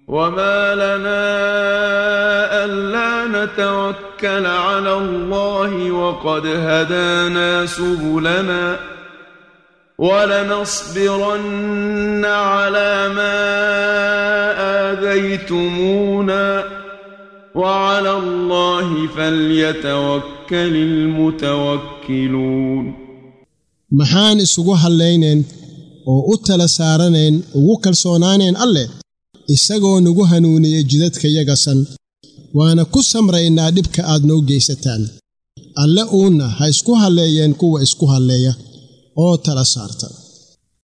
وما لنا ألا نتوكل على الله وقد هدانا سبلنا ولنصبرن على ما آذيتمونا وعلى الله فليتوكل المتوكلون maxaan isugu hadlaynayn oo u tala saaranayn ugu kalsoonaanayn alleh isagoo nagu hanuuniyey jidadkayagasan waana ku samraynaa dhibka aad noo geysataan alle uunna ha isku halleeyeen kuwa isku halleeya oo tala saarta